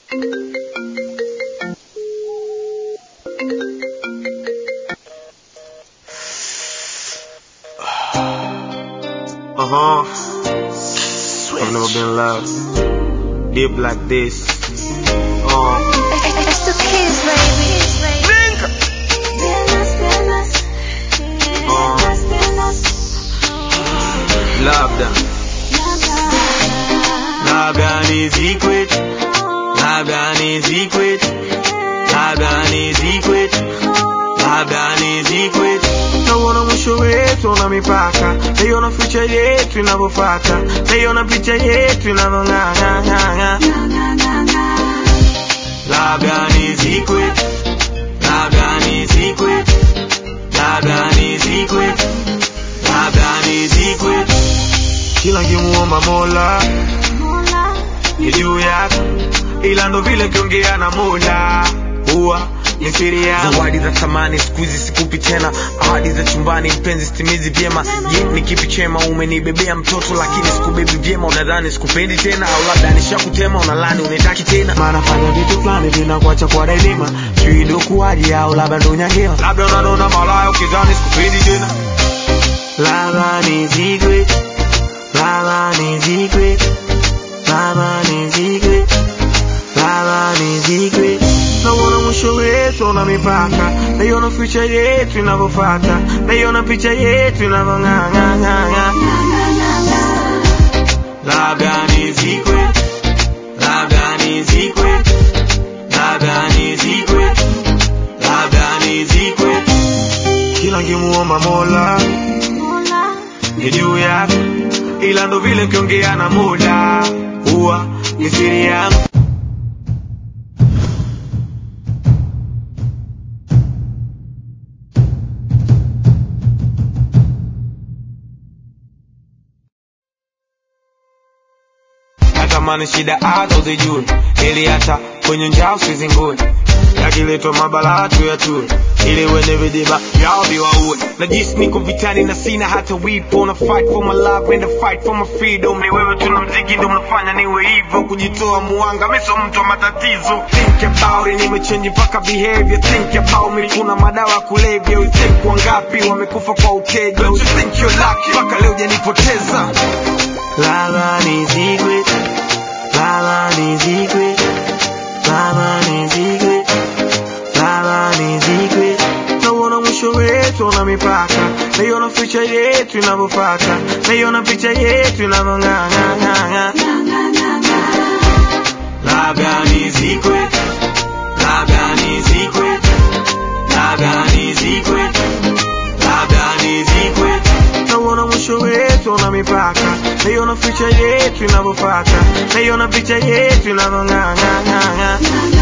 Uh huh. I've never been loved. Deep like this. Uh. It's the kids, baby. Labda, labda ni secret, labda ni secret, labda ni secret, labda ni secret. Nauona mwisho wetu una mipaka, naiona future yetu inavyofata, naiona picha yetu inavyong'ang'ang'ang'a. Labda ni secret, labda ni secret, labda ni secret, labda ni secret. Kila nkimuomba Mola ni juu yako, ila ndo vile kiongea na Mola huwa ni siri yangu. Zawadi za thamani siku hizi sikupi tena, ahadi za chumbani mpenzi sitimizi vyema. Je, ni kipi chema? Umenibebea mtoto lakini sikubebi vyema, unadhani sikupendi tena, au labda nishakutema, unalani unitaki tena. Maana fanya vitu fulani vinakuacha kwa daima, sijui ndo kuwaje au labda ndo nyangewa, labda unanona malaya ukidhani sikupendi tena. Labda ni secret, labda ni secret, labda ni secret, labda ni secret. Nauona mwisho wetu una mipaka, naiona future yetu inavyofata, naiona picha yetu inavyong'ang'ang'ang'a. Labda ni secret, labda ni secret, labda ni secret, labda ni secret. Kila nkimuomba Mola ni juu yako, ila ndo vile kiongea na Mola huwa ni siri yangu. natamani shida hata uzijue, ili hata kwenye njaa usizingue, yakiletwa mabala tu ya tue, ili wenye vidiba vyao viwaue. Najisi niko vitani na sina hata wipo, na fight for my love and I fight for my freedom. Ni wewe tuna mziki ndo mnafanya niwe hivyo, kujitoa muanga, mimi sio mtu wa matatizo. Think about it, nimechange mpaka behavior. Think about me, kuna madawa ya kulevya. You think wangapi wamekufa kwa uteja? Don't you think you're lucky? Mpaka leo hujanipoteza. Lava ni secret, lava ni secret, lava ni secret, lava ni secret. Nauona mwisho wetu una mipaka, naiona future yetu inavyofata, naiona picha yetu inavyong'ang'ang'ang'a. Labda ni secret, labda ni secret, labda ni secret, labda ni secret. Nauona mwisho wetu una mipaka, naiona future yetu inavyofata, naiona picha yetu inavyong'ang'ang'ang'a.